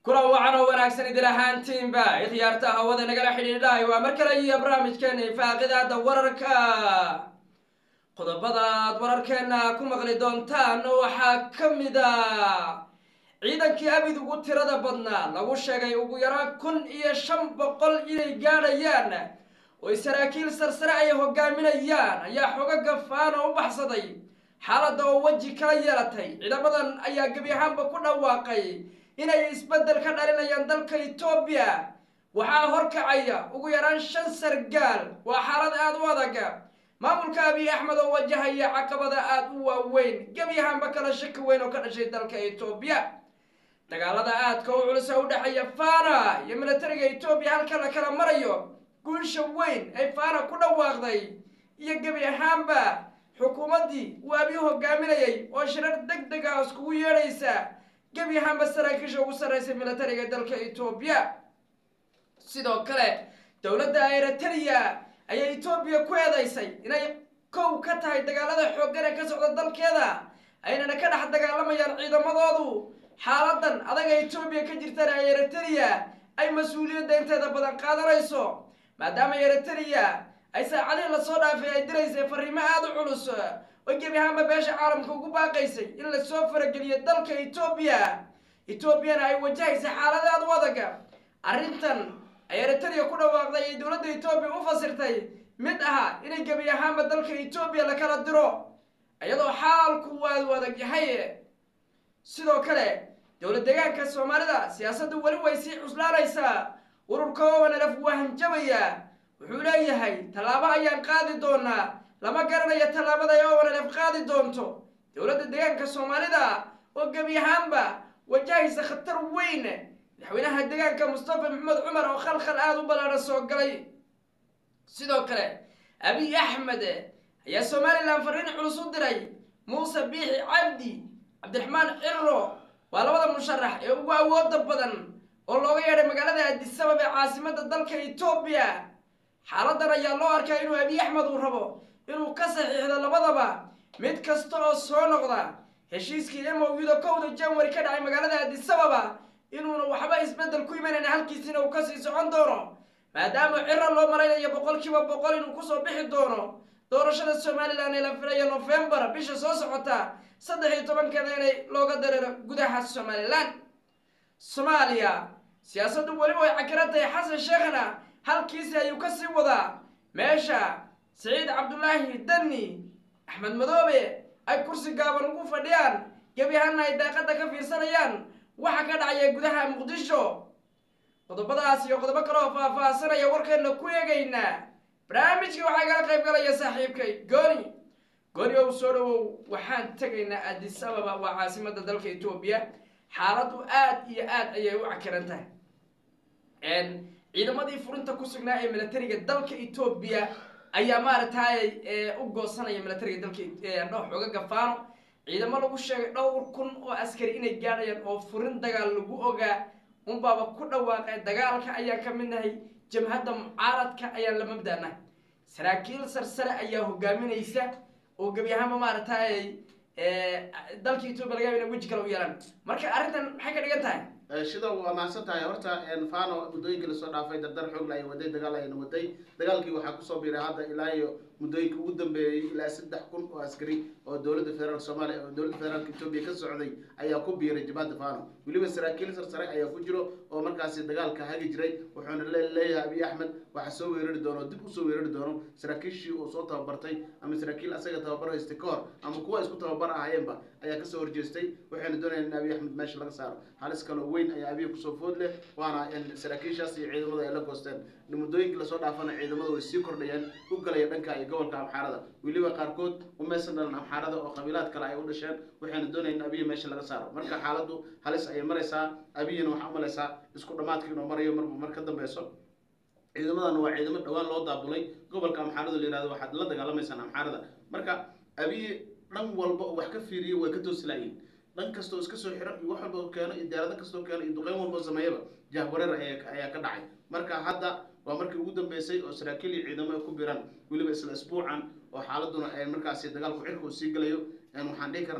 kulan wacan oo wanaagsan idil ahaantiinba ikhyaarta hawada nagala xidhiidhahay waa mar kale iyo barnaamijkeena faaqidaada wararka qodobadaad wararkeena ku maqli doontaan waxaa ka mid a ciidankii abid ugu tirada badnaa lagu sheegay ugu yaraan kun iyo shan boqol inay gaadhayaan oy saraakiil sarsare ay hogaaminayaan ayaa xogo gafaan oo u baxsaday xaaladda oo weji kala yeelatay ciidamadan ayaa gebi ahaanba ku dhawaaqay inay isbeddel ka dhalinayaan dalka etoobiya waxaa horkacaya ugu yaraan shan sargaal waa xaalad aada u adag maamulka abiy axmed oo wajahaya caqabada aada u waaweyn gebi ahaanba kala shaki weyn oo ka dhashay dalka etoobiya dagaalada aadka u culus ee u dhexeeya fana iyo militariga etoobiya halka la kala marayo guusha weyn ay fana ku dhawaaqday iyo gebi ahaanba xukuumaddii uu abiy hogaaminayay oo shirar deg deg ah iskugu yeedhaysa gebi ahaanba saraakiisha ugu sarreysay militariga dalka etoobiya sidoo kale dowladda eritrea ayaa etoobiya ku eedeysay inay kow ka tahay dagaalada xooggan ee ka socda dalkeeda aynana ka dhex dagaalamayaan ciidamadoodu xaaladan adaga etoobiya ka jirtana eritrea ay mas-uuliyadda inteeda badan qaadanayso maadaama eritrea ay saacadihii lasoo dhaafay ay diraysay fariimo aada u culus oo gebi ahaanba beesha caalamka ugu baaqaysay in lasoo farageliyo dalka etoobiya etoobiyana ay wajahaysa xaalada aada u adag arrintan ay eritrea ku dhawaaqday ay dowladda etoobiya u fasirtay mid aha inay gebi ahaanba dalka etoobiya lakala diro iyadoo xaalku aada u adag yahay sidoo kale dowlad deegaanka soomaalida siyaasaddu weli way sii cuslaanaysaa ururka owanalaf waa hanjabaya wuxuu leeyahay tallaabo ayaan qaadi doonaa lama garanayo tallaabada ay owanalaf qaadi doonto dowladda deegaanka soomaalida oo gebi ahaanba wajahaysa khatar weyn madaxweynaha deegaanka mustafa maxamed cumar oo khalkhal aada u ballaadhan soo galay sidoo kale abiy axmed ayaa somalilan fariin culus u diray muuse biixi cabdi cabdiraxmaan ciro waa labada musharax ee ugu awooda badan oo looga yeedhay magaalada adisabab ee caasimada dalka etoobiya xaaladan ayaa loo arkaa inuu abiy axmed uu rabo inuu ka saxiixdo labadaba mid kasta oo soo noqda heshiiskii emowda kowda janwari ka dhacay magaalada adisababa inuuna waxba isbeddel ku imanayn halkiisina uu kasii socon doono maadaama ciro loo malaynayo boqol kiiba boqol inuu kusoo bixi doono doorashada somalilan ee la filaya nofembar bisha soo socota saddex iyo tobankeeda inay looga dareero gudaha somalilan soomaaliya siyaasaddu weliba way cakiran tahay xasan sheekhna halkiisi ayuu kasii wadaa meesha siciid cabdulaahi dani axmed madoobe ay kursi gaaban ugu fadhiyaan gebi ahaana ay daaqada ka fiirsanayaan waxa ka dhacaya gudaha muqdisho qodobadaas iyo qodobo kale oo faah-faahsanaya warkeena ku eegaynaa barnaamijkii waxaa igala qayb galaya saaxiibkay gooni gooni ow soo dhawow waxaan tegaynaa adis ababa waa caasimada dalka etoobiya xaaladdu aada iyo aad ayay u cakiran tahay ciidamadii furinta ku sugnaa ee militariga dalka etoobiya ayaa maaragtay u goosanaya militariga dalka dho xooga gafaano ciidamo lagu sheegay dhowr kun oo askari inay gaadhayaan oo furin dagaal lagu ogaa unbaaba ku dhawaaqay dagaalka ayaan ka mid nahay jamhadda mucaaradka ayaan la mabdanahay saraakiil sarsare ayaa hogaaminaysa oo gebi ahaanba maaragtay dalka etoobiya laga yaba ina weji kale u yeelaan marka arrintan maxay ka dhigan tahay shida waa mahadsan tahay horta fano muddooyinkii lasoo dhaafay dardar xoogla ay waday dagaal ayna waday dagaalkii waxaa kusoo biiray hadda ilaa iyo muddooyinka ugu dambeeyey ilaa saddex kun oo askari oo dowladda federaalk soomaaliya oo dowladda federaalka etoobiya ka socday ayaa ku biiray jabhadda fano weliba saraakiil sarsare ayaa ku jiro oo markaasi dagaalka hagi jiray wuxuuna leeyahay abiy axmed waxaa soo weerari doono dib usoo weerari doono saraakiishii uu soo tababartay ama saraakiil asaga tababar haystay ka hor ama kuwa isku tababar ahayeenba ayaa kasoo horjeestay waxayna doonayaan in abiy axmed meesha laga saaro halis kaloo weyn ayaa abiy kusoo food leh waana saraakiishaas iyo ciidamada ay la goosteen muddooyinkii lasoo dhaafana ciidamada way sii kordhayeen u galaya dhanka iyo gobolka amxaarada weliba qaarkood umaysan dhalan amxaarada oo qabiilaad kale ay u dhasheen waxayna doonayaan in abiy meesha laga saaro marka xaaladdu halis ayay maraysaa abiyina waxaa umalaysaa isku dhamaadka inuu marayo marba mar ka dambeyso ciidamadan waa ciidamo dhowaan loo daabulay gobolka amxaarada la yihahdo waxaad la dagaalamaysaan amxaarada marka abiy dhan walba oo wax ka fiiriyo way ka toosilayiin dhan kastoo iska soo xiran iyo wax walba oo keeno iyo diyaarado kastoo keeno iyo duqeyn walba oo sameeyaba jahwareer ayaa ka dhacay marka hadda waa markii ugu dambeysay oo saraakiil iyo ciidamo ay ku biraan weliba isla isbuucan oo xaaladuna ay markaasi dagaalku cirka uu sii galayo waxaan dhihi karnaa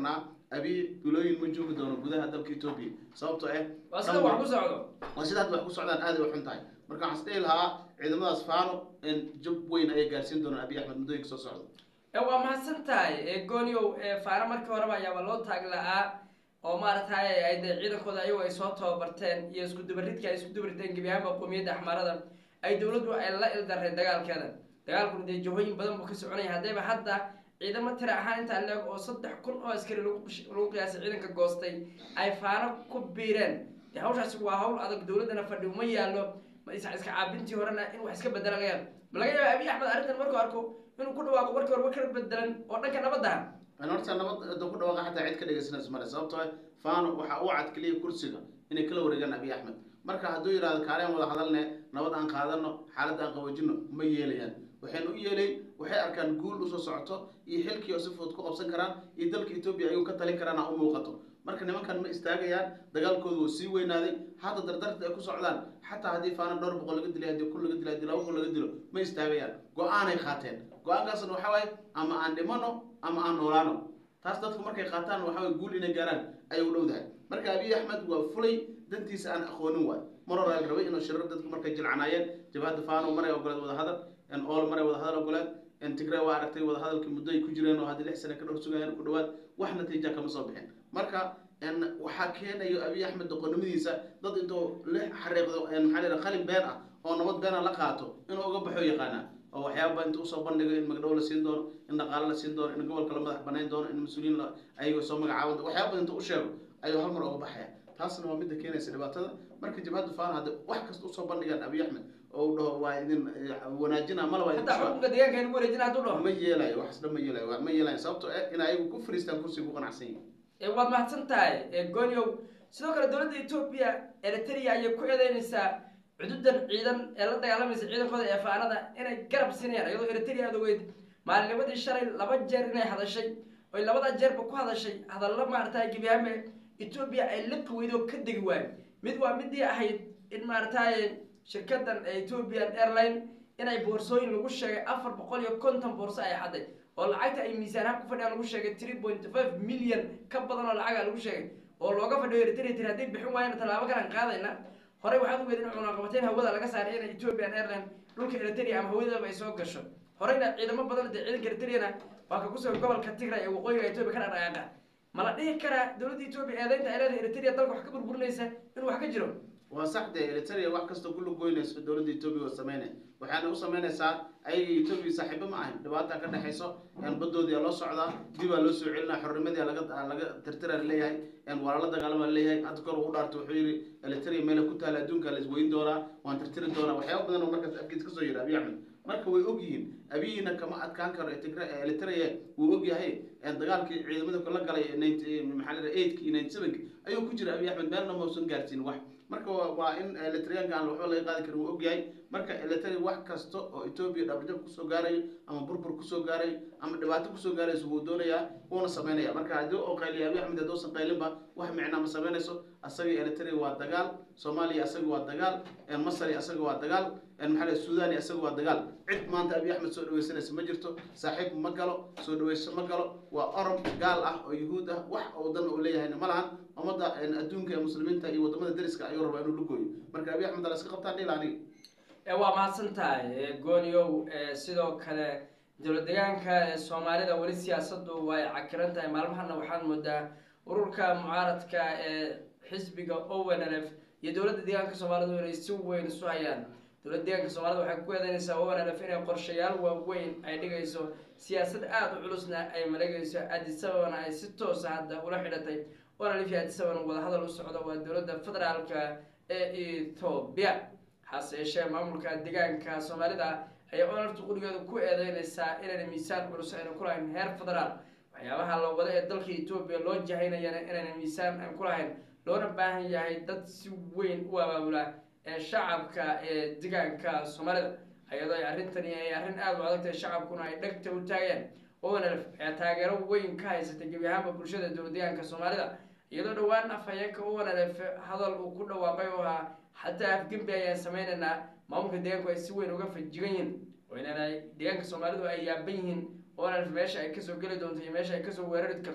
abiy bilooyin ma joogi doono gudaha dalka etoobiya sababtoo ah waa sida wax ku socdo waa sida hadda wax ku socdaan aad ay u xun tahay marka waxaan isdhihi lahaa ciidamadaas faano in jab weyn ayay gaarsiin doonaan abiy axmed muddooyinka soo socda ee waa mahadsan tahay ee gooniow ee faana markii horeba ayaaba loo taag la-aa oo maaragtay ay dee ciidankooda ayagu ay soo tababarteen iyo isku dubaridka ay isku dubariteen gebi ahaanba qowmiyadda axmaarada ay dowladdu ay la ildareen dagaalkeeda dagaalkuna dee jahooyin badan buu ka soconaya haddayba hadda ciidamo tira ahaan intaa leeg oo saddex kun oo askari lagu qish- lagu qiyaasay ciidanka goostay ay faano ku biireen dee hawshaasi waa hawl adag dowladdana fadhi uma yaallo ma is iska caabintii horena in wax iska bedela laga yaabo ma laga yaaba abiy axmed arrintan markuu arko inuu ku dhawaaqo markii horeba ka bedelan oo dhanka nabadda ah an horta nabad da ku dhawaaqa xataa cid ka dhegaysanayso male sababtoo ah faano waxa uu cad keliya kursiga inay kala wareegaan abiy axmed marka hadduu yidhahdo kaaleen wada hadalne nabad aan qaadano xaalad aan qaboojino ma yeelayaan waxayna u yeelayn waxay arkaan guul usoo socoto iyo xilkii oo si fudud ku qabsan karaan iyo dalka etoobiya ayuu ka talin karaan ha u muuqato marka nimankan ma istaagayaan dagaalkoodu wuu sii weynaaday hadda dardarta ay ku socdaan xataa haddii faano dhowr boqol laga dilay haddii kun laga dilay haddii laba kun laga dilo ma istaagayaan go-aanay qaateen go-aankaasna waxa waaye ama aan dhimano ama aan noolaano taas dadku markay qaataan waxa waye guul inay gaaraan ayay u dhowdahay marka abiy axmed waa fulay dantiisa aan aqoonin waay mar hore la rabay inuu shirar dadku markay jilcanaayeen jabhadda faano maray ogoleed wadahadal ool maray wadahadal ogoleed tigray waa aragtay wadahadalkii muddo ay ku jireen oo haddii lix sane ka dhowr sugayeen ku dhawaad wax natiija kama soo bixin marka waxaa keenayo abiy axmed doqonnimadiisa dad intuu la xariiqdo maxaa la yidhaha qalin been ah oo nabad beena la qaato inuu uga baxo yaqaanaa oo waxyaaba inta usoo bandhigo in magdhow la siin doono in dhaqaale la siin doono in gobolka la madax banayn doono in mas-uuliyiin la ayaga soo magacaaban waxyaaba badan inta u sheego ayuu hal mar uga baxaya taasna waa midda keenaysa dhibaatada marka jabhadda faana hadda wax kasta usoo bandhigaan abiy axmed oo uu dhaho waa idin wanaajina mala waa idin hataa xukunka deegaanka in wareejina hadduu dhaho ma yeelayo waxaas dhan ma yeelayo waa ma yeelayo sababtoo eh in ayagu ku fariistaan kursiga ku qanacsan yihin ee waad mahadsan tahay ee gooniow sidoo kale dowladda etoobiya eritrea ayay ku eedeynaysaa cududan ciidan ee la dagaalamaysa ciidankooda ee faanada inay garab siinayaan iyadoo eritrea aad ogeyd maalinimadii shalay laba jeer inay hadashay oy labada jeerba ku hadashay hadallo maaragtay gebiyaame etoobiya ay la qaweydo ka degi waayo mid waa midii ahayd in maaragtay shirkadan ethiopian airline inay boorsooyin lagu sheegay afar boqol iyo konton boorso ay xaday oo lacagta ay miisaanaha ku fadhiyaan lagu sheegay three point five million ka badan oo lacaga lagu sheegay oo looga fadhiyo eritrea tiri hadday bixin waayana tallaabo kalan qaadayna horey waxaad ugeed in cunaqabateyn hawada laga saaray inay ethiopian airline dhulka eritrea ama hawadaba ay soo gasho horeyna ciidamo badan dee ciidanka eritreana waa ka kusugan gobolka tigray ee waqooyiga ethiopia ka dhaqaaqa ma la dhihi karaa dowladda ethiopia eedeynta ay leedahay eritrea dalka wax ka burburinaysa inuu wax ka jiro waa sax dee eritrea wax kasta ku lugoynayso dowladda etoobiya waa sameynay waxaana u sameynaysaa ayaga etoobiya saaxiibo ma ahayn dhibaata ka dhexayso badoodii loo socdaa dibaa loo soo celinaa xornimadii laga laga tirtira leeyahay waa lala dagaalama leeyahay hadda kor uu dhaartay wuxuu yidhi eritrea meela ku taala adduunka la isweyn doonaa waan tirtiri doonaa waxyaaba badan oo markaas afkiis kasoo yidhi abiy axmed marka way og yihiin abiyina kama adkaan karo eritrea wuu og yahay dagaalkii ciidamada la galay maxaa la eightka iyo ninety sevenka ayuu ku jira abiy axmed meelna mausan gaarsiin wax marka waa in eritreanka aan waxba laga qaadi karin wuu og yahay marka eritrea wax kasta oo etoobiya dhabarjab kusoo gaarayo ama burbur kusoo gaarayo ama dhibaato kusoo gaarayso wuu doonayaa wuuna sameynaya marka haddii oo qayliya abiy axmed haddoosan qaylinba wax micnaa ma sameynayso asaga eritrea waa dagaal soomaaliya asaga waa dagaal masari asaga waa dagaal maxaa la suudani asaga waa dagaal cid maanta abiy axmed soo dhaweysanaysa ma jirto saaxiib ma galo soo dhaweyso ma galo waa orom gaal ah oo yuhuud ah wax oo dan uu leeyahayna ma lahan ummadda adduunka ee muslimiinta iyo wadamada deriska ayuu rabaa inuu lugooyo marka abiy axmed ala iska qabtaan dhil aniga waa mahadsan tahay gooniow sidoo kale dowlad deegaanka soomaalida weli siyaasadu way cakiran tahay maalmahana waxaad moodaa ururka mucaaradka ee xisbiga onlf iyo dowladda deegaanka soomaalida inay si weyn isu hayaan dowladda deegaanka soomaalida waxay ku eedeynaysaa onlf inay qorshayaal waaweyn ay dhigayso siyaasad aada u culusna ay malegayso adisababana ay si toosa hadda ula xidhatay onlf iyo adisababana wadahadal u socdo waa dowladda federaalka ee ethoobia hase yeeshee maamulka deegaanka soomaalida ayaa onlfta qurigeeda ku eedeynaysaa inayna miisaan culus ayna ku lahayn heer federaal waxyaabaha la wada ee dalka etoobiya loo jahaynayana inayna miisaan aan ku lahayn loona baahan yahay dad si weyn u abaabula ee shacabka ee deegaanka soomaalida iyadoo ay arrintani ay arrin aada u adagtahay shacabkuna ay dhegta u taageen onlf ayaa taageero weyn ka haysatay gebi ahaanba bulshada dowlad deegaanka soomaalida iyadoo dhowaan afhayeenka onlf hadal uu ku dhawaaqay oo ahaa xataa afgembi ayaan sameynaynaa maamulka deegaanku ay si weyn uga fajigan yihin oo inaan deegaanka soomaalidu ay yaaban yihiin onlf meesha ay kasoo geli doonto iyo meesha ay kasoo weerari karto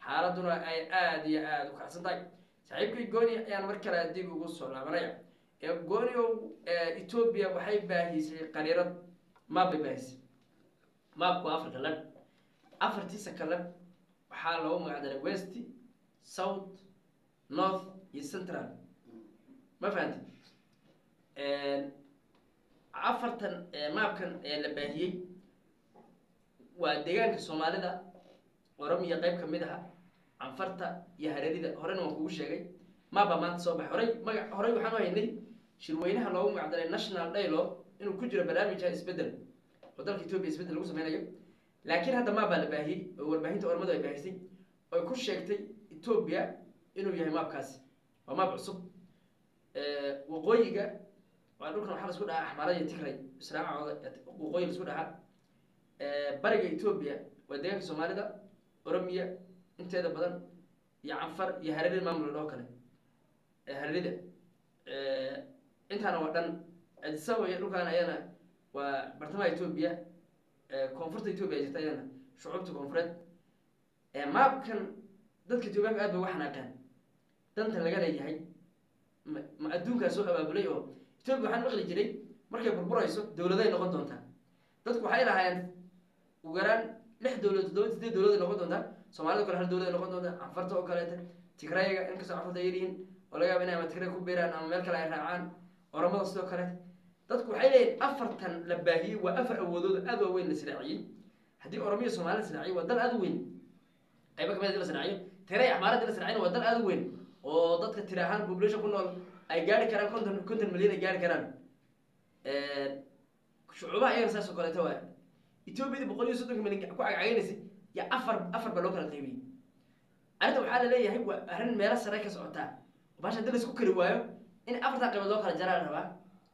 xaaladuna ay aada iyo aada u kacsan tahay saaxiibkii gooni ayaan mar kale dib ugu soo laabanaya ee gooniow etoobiya waxay baahisay qariirad maab bay baahisay maabku waa africa lag afartiisa kale waxaa loogu magacdaray west south north iyo central ma fahanti afartan maabkan ee la baahiyey waa deegaanka soomaalida oromiya qayb ka mid aha canfarta iyo hareerida horena waan kugu sheegay maaba maanta soo baxay horey maga horey waxaan u haynay shirweynaha loogu magacdaray national dialogue inuu ku jiro barnaamijka isbedel oo dalka etoobiya isbedel lagu sameynayo laakiin hadda maabaa la baahiyey oo warbaahinta ormadu ay baahisay oy ku sheegtay etoobiya inuu yahay maabkaasi waa maab cusub waqooyiga waa dhulkan waxaa la isku dhahaa axmaara iyo tigray israacooda waqooyi la isku dhahaa bariga etoobiya waa deegaanka soomaalida oromiya inteeda badan iyo canfar iyo hareerida maamul oo kale hareerida intaana waa dhan adisaba iyo dhulkaan ayana waa bartamaha etoobiya koonfurta etoobiya ay jirta ayana shucuubta koonfureed maabkan dadka etoobiyaanka aad bay uga xanaaqeen danta laga leeyahay ma ma adduunkaa soo abaabulay oo etoobiya waxaan maqli jiray markay burburayso dowladay noqon doontaa dadku waxay lahaayeen ugu yaraan lix dowladood toddoba sideed dowladay noqon doontaa soomaalida kale hal dowladay noqon doontaa canfarta oo kaleeta tigrayga inkastoo canfarta ay yaryihiin oo laga yaaba inay ama tigray ku beeraan ama meel kale ay raacaan oramada sidoo kaleeta dadku waxay leeyihin afartan la baahiyey waa afar awoodood aad waaweyn la siraaciyey haddii oromiya soomaalida siraaciyo waa dal aad u weyn qayba kamid hadii la siraaciyo tigray axmaarada la siraaciyna waa dal aad u weyn oo dadka tiri ahaan population ku nool ay gaari karaan konton konton milyan ay gaari karaan shucuubaha iyagana saas oo kaleeto waa etoobiyada boqol iyo soddonka milyan ku cagcagaynaysay ya afar afar baa loo kala qaybiyey arrinta waxaa la leeyahay waa arrin meelo sare ka socotaa baasha hadii laisku kari waayo in afartan qaybood loo kala jaraa la rabaa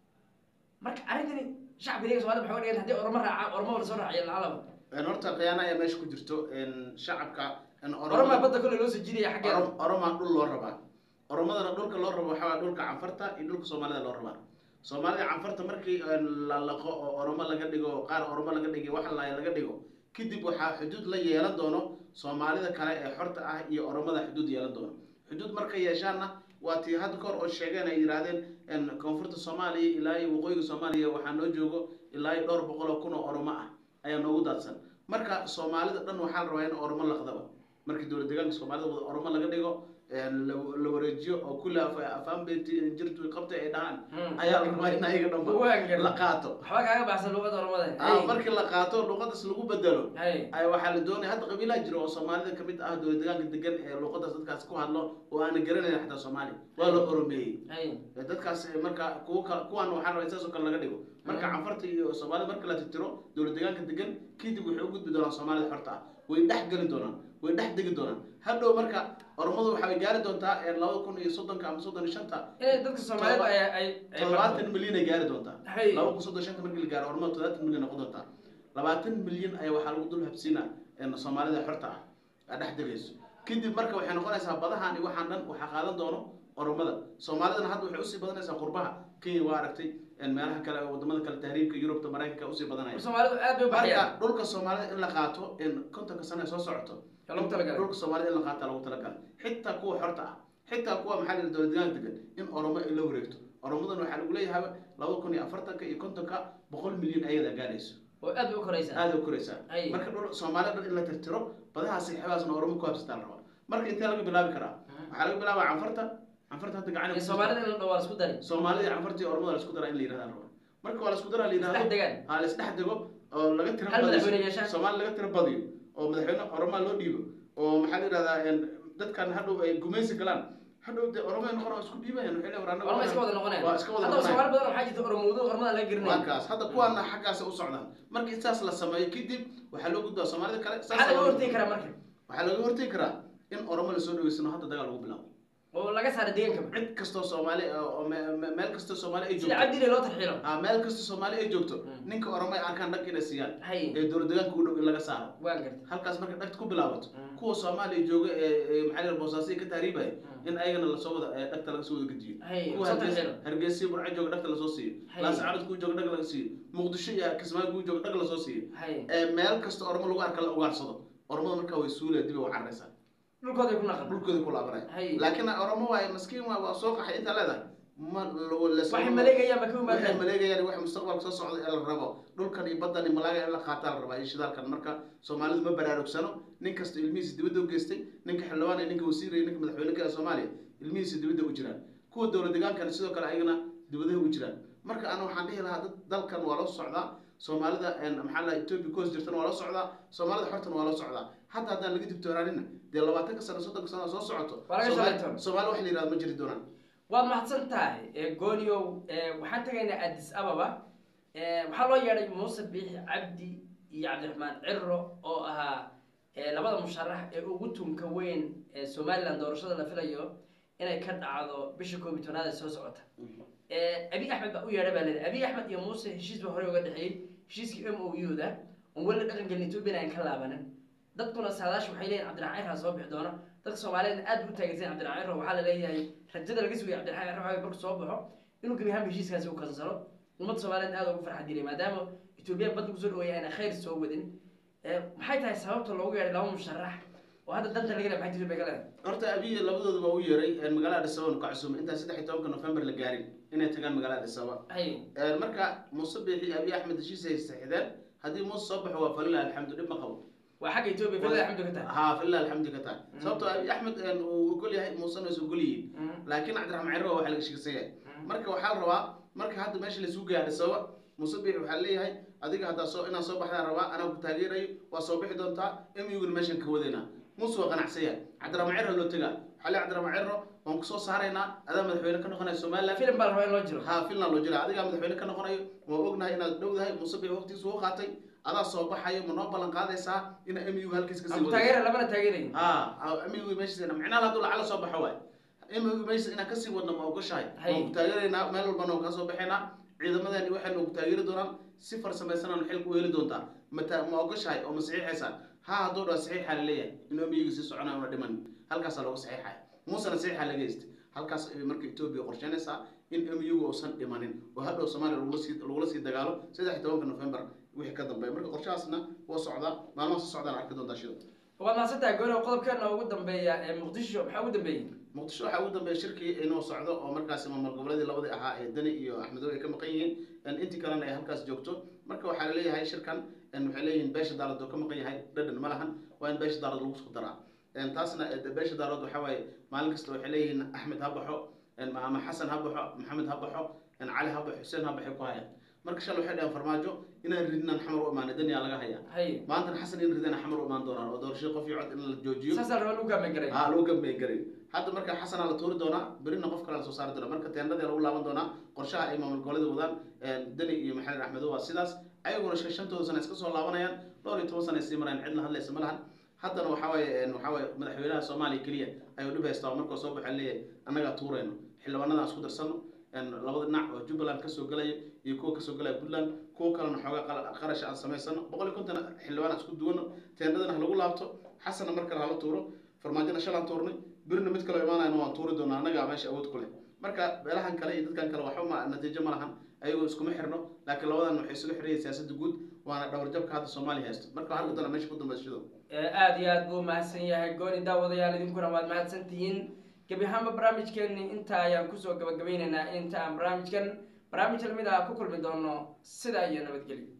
marka arrintani shacbiga iyaga somalida maxay uga dhigan haddii ormo raacaan ormo la soo raaciyo lacalaba horta khiyaana ayaa meesha ku jirto shacabka oromaa badda kole loo soo jiidaya xaggeeda oromaa dhul loo rabaa oromadana dhulka loo rabo waxaa waye dhulka canfarta iyo dhulka soomaalida loo rabaa soomaalida canfarta markii la laqo oo oromo laga dhigo qaar oromo laga dhigay wax la laga dhigo kadib waxaa xuduud la yeelan doono soomaalida kale ee xorta ah iyo oromada xuduud yeelan doono xuduud markay yeeshaanna waa tii hadda kahor oo sheegeen ay yidhaahdeen koonfurta soomaaliya ilaa iyo waqooyiga soomaaliya waxaa noo joogo ilaa iyo dhowr boqol oo kun oo oromo ah ayaa noogu daadsan marka soomaalida dhan waxaa la rabaa in oromo laqdaba markii dowlad deegaanka soomaalida wada oromo laga dhigo la wareejiyo oo kulli afaanbet jirtu qabtay ay dhahaan ayaa la rabaa in ayaga dhanba la qaato waxba kaaga baxsan luuqada oromada markii la qaato luuqadas lagu bedelo hay ay waxaa la doonaya hadda qabiilaa jiro oo soomaalida kamid ah dowlad deegaanka degan ee luuqadaas dadkaas ku hadlo oo aana garanayn xataa soomaali waa la oromeeyey hay dadkaas marka kuwa kale kuwan waxaa rabaa in saas oo kale laga dhigo marka canfarta iyo soomaalida marka la tirtiro dowlad deegaanka degan kadib waxay u gudbi doonaan soomaalida xorta ah way dhex geli doonaan way dhex degi doonaan hadhow marka oromadu waxay gaari doontaa labada kun iyo soddonka ama soddon iyo shanta inay dadka soomaalida ay ay ay todobaatan milyan ay gaari doontaa Hay. laba kun soddon shanta markii la gaaro oromada todobaatan milyan noqon doontaa labaatan milyan ayaa waxaa lagu dul habsiina soomaalida xorta ah aa dhex degayso kadib marka waxay noqonaysaa badahan iyo waxaan dhan waxaa qaadan doono oromada soomaalidana hadda waxay usii badanaysaa qurbaha kenya waa aragtay meelaha kale wadamada kale tahriibka yurubta maraykanka usii badanaya soomaalidu aad bay u baxayaan marka dhulka soomaalida in la qaato in kontonka sane soo socoto Yaa loogu talagalay. dhulka soomaalida in la qaataa lagu talagalay xitaa kuwa xorta ah xitaa kuwa maxaa la yidhi dowlad deegaanka degan in oromo ay la wareegto oromadan waxaa lagu leeyahay laba kun iyo afartanka iyo kontonka boqol milyan ayadaa gaadhayso oo aad bay u koraysaa aada u koraysaa Ay. marka dhul soomaalida dhan in la tirtiro badahaasi xebaasna oromo ku habsataa la rabaa marka intee laga bilaabi karaa waxaa laga bilaabaa canfarta canfarta hadda gacan iyo soomaalida in la dhawaa isku dari soomaalida iyo canfarta iyo oromada la isku daraa in la yidhahda la rabaa marka waa la isku daraa la yidhahdo isdhex degaan ha la isdhex dego oo laga tiro Hal badiyo. madaxweyne yeeshaan. soomaali laga tiro badiyo oo madaxweyne oromaa loo dhiibo oo maxaa la yidhahdaa dadkan hadhow ay gumaysi galaan hadhow de oromay noqon oo isku dhiibayan waxay leeyihin war annaga orma iska wada noqonayaan waa iska wada haddaba noqonayaan. soomaali badan waxaa jirta oromowdo ormada laga waa garanaya kaas hadda kuwaana xaggaas u socdaan markii saas la sameeyo kadib waxaa loo gudbaa soomaalida kale saas maxaa laga ayaa- hortegi karaa marka waxaa laga hortegi karaa in oromo lasoo dhaweysano hadda dagaal lagu bilaabo oo laga saara deegaankaba cid kastoo soomaali ah oo me- me- meel kastoo soomaali ay sida joogto cabdile loo tarxiilo ah, meel kastoo soomaali ay joogto Mm. ninka oromo ay arkaan dhag inay siiyaan hay ee dowlad deegaanka u dhow in laga saaro waan garta halkaas marka dhagta ku bilaabato Mm. kuwa soomaaliya jooga ee ee maxaa la yidhaha boosaaso ka taariibaya Mm. in ayagana lasoo wada ee dhagta laga soo wada gediyo hay kuwa soo hargeysa tarxiilo hargeysa burco jooga dhagta lasoo siiyo Hay. laascaanood kuwa jooga dhag laga siiyo muqdisho iyo kismaayo kuwa jooga dhag lasoo siiyo hay ee meel kasta oromo lagu arka la ugaarsado oromada markaa way suulaya dib ay u cararaysaa dhulkooday ku naqan dhulkooda ku laabanaya Hay. laakiin oromo waaye maskiin waa waa soo qaxay intaa leedahay ma lo- la- waxay maleegayaan ba ka waxay yimaadeen maleegayaan wax mustaqbalka soo socda ee la rabo dhulkan iyo baddan iyo malaaga in la qaataa la rabaa iyo shidaalkan marka soomaalidu ma baraarugsano nin kasta ilmihiisa dibadda u geystay ninka xildhibaan iyo ninka wasiir iyo ninka madaxweyne ka ee soomaaliya ilmihiisa dibadda u jiraan kuwa dowlad deegaankana sidoo kale ayagana dibadaha u jiraan marka ana waxaan dhihi lahaa dad dalkan waa loo socdaa soomaalida een, maxaa la ethiopia coast jirtana waa loo socdaa soomaalida xortana waa loo socdaa hataa haddaan laga digtoonaanina dee labaatanka sano soddonka sano soo socoto Waa laga Soomaali- shaqaytoon. soomaali wax la yihahdo ma jiri doonaan waad mahadsan tahay ee gooniow ee waxaan tegaynaa addis ababa ee waxaa loo yeedhay muuse biixi cabdi iyo cabdiraxmaan ciro oo ahaa ee labada musharax ee ugu tunka weyn ee somalilan doorashada la filayo inay ka dhacdo bisha koob iyo tobnaad ee soo socota ee abi axmed baa u yeedhay baa leedahay abi axmed iyo muuse heshiis baa horey uga dhexeeyey heshiiskii m o u da oon weli dhaqan gelin etoobiya aan ka laabanin dadkuna saadaasha waxay leeyihin cabdiraxmaan ciro soo bixi doona dadka soomaaliyeed aad u taageersan cabdiraxmaan ciro waxaa la leeyahay rajada laga sugaya cabdiraxmaan ciro waxaa marku soo baxo inuu gebi ahaanba heshiiskaasi u kansalo ummadda soomaaliyeed aad ugu farxad geliyay maadaama etoobiya badda kusoo dhaweeyay ayna khayr soo wadin ee maxay tahay sababta loogu yeedhay laba musharax oo hadda danta laga leeyahay maxay etoobiya ka leedahay horta abiy labadooda baa u yeeray een, magaalada Addis Ababa ka cusub intaan saddex iyo tobanka November la gaarin inay tagaan magaalada Addis Ababa hay Een, marka Muuse Biixi Abiy Ahmed heshiis ay saxiixdeen haddii Muuse soo baxo waa falilah alxamdu dhib ma qabo waa xagga etoobiya filada alxamdu ka tahay haa falilah alxamdu ka tahay sababtoo Abiy Ahmed een, uu ogol yahay Muusena is ogol yihiin Mm. laakiin Cabdiraxmaan Ciro waa wax laga sheegsan yahay Mm. marka waxaa la rabaa marka hadda meesha la isugu geeyo Addis Ababa Muuse Biixi waxaa leeyahay adiga haddaa soo inaan soo baxdaan rabaa anaa ku taageerayo waa soo bixi doontaa emiguna meeshan ka wadaynaa muuse waa qanacsan yahay cabdiraxmaan ciro loo tegaa waxaa leeyahay cabdiraxmaan ciro waan kusoo saaraynaa adaa madaxweyne ka noqonaya somaliland filim baa la rabaa in loo jiro haa finland loo jira adigaa madaxweyne ka noqonayo waan ognahay inaad dhowdahay muuse biixi waqtigiisa u qaatay adaa soo baxayo ma noo ballan qaadaysaa ina emigu halkiis kasii aan ku wadayso taageera labana taageerayin haa emigu meeshiisa micnaha hadduu lacala soo baxo waay emigu meeshiisa inaan kasii wadno ma ogoshahay Hay. waan ku taageeraynaa meel walbana waan kasoo baxaynaa ciidamadeeni waxayna ku taageeri doonaan si farsamaysanaan xilka u heli doontaa mata ma ogoshahay oo ma saxiixaysaa haa hadduu dhaa saxiixaa laleeyahay inuu emigu sii soconaya una dhiman halkaasaa looga saxiixaya muusena saxiixaa laga heystay halkaas ay marka etoobiya qorsheynaysaa in emigu uusan dhimanin oo hadhow soomaaliya lagula sii lagula sii dagaalo saddex iyo tobanka november wixii ka dambeeya marka qorshahaasna waa socdaa maalmaha soo socdaan arki doontaa shida waad mahadsan tahay gooni qodobkeena ugu dambeeya ee muqdisho maxaa ugu dambeeyey muqdisho waxaa ugu dambeeya shirkii inuu socdo oo markaasi maamul goboleedii labadii ahaa ee deni iyo axmedow ay ka maqan yihiin in intii kalena ay halkaas joogto marka waxaa laleeyahay shirkan in waxay leeyihiin beesha daalad oo ka maqan yahay dhadhan ma lahan waa in beesha daalad lagu soo daraa In taasna eh, beesha daalad waxaa waaye maalin kasta waxay leeyihiin axmed ha baxo in ama xasan ha baxo maxamed ha baxo in cali ha baxo xuseen ha baxay ku hayaan marka shalay waxay dhaheen farmaajo inaan ridnaan xamar u imaanay daniyaa laga hayaa hay maantana xasan in ridana xamar u imaan doonaan oo doorashada qof iyo cod in la joojiyo saasaa la rabaa lagu gaamay garay haa lagu gambey garay hadda marka xasanaa la tuuri doonaa berina qof kale la soo saari doonaa marka teendadii lagu laaban doonaa qorshaha ay maamul goboleeda wadaan deni iyo maxamed axmedow waa sidaas ayaguna shan- shantooda sana iska soo laabanayaan dhowr iyo toban sana ay sii marayaan cidna hadlaysa ma lahan haddana waxaa waaye waxaa waaye madaxweynaha soomaaliya keliya ayuu dhib haystaa oo markuu soo baxaa leeyahay annagaa tuurayno xildhibaanadaan isku darsano labada dhinac oo jubbaland kasoo galaya iyo kuwa kasoo galaya puntland kuwa kalena xoogaa qala- qarash aan samaysano boqol iyo konton xildhibaan aan isku duwano teendadana ha lagu laabto xasanna mar kale hala tuuro farmaajona shalaan tuurnay birina mid kaloo imaanayna waan tuuri doonaa annagaa meesha awood ku leh marka beelahan kale iyo dadkan kale waxba ma natiijo ma lahan ayagoo iskuma xirno laakiin labadan waxay isugu xirayeen siyaasadda guud waana dhawarjabka hadda soomaaliya haysto marka waxaa doonaa meesha ku dambaysa shido aada iyo aad buu mahadsan yahay gooni daawadayaal idinkuna waad mahadsan tihiin gebi ahaanba barnaamijkeeni intaa ayaan kusoo gabagabaynaynaa inta aan barnaamijkan barnaamij lamid ah ku kulmi doono sidaa iyo nabadgelyo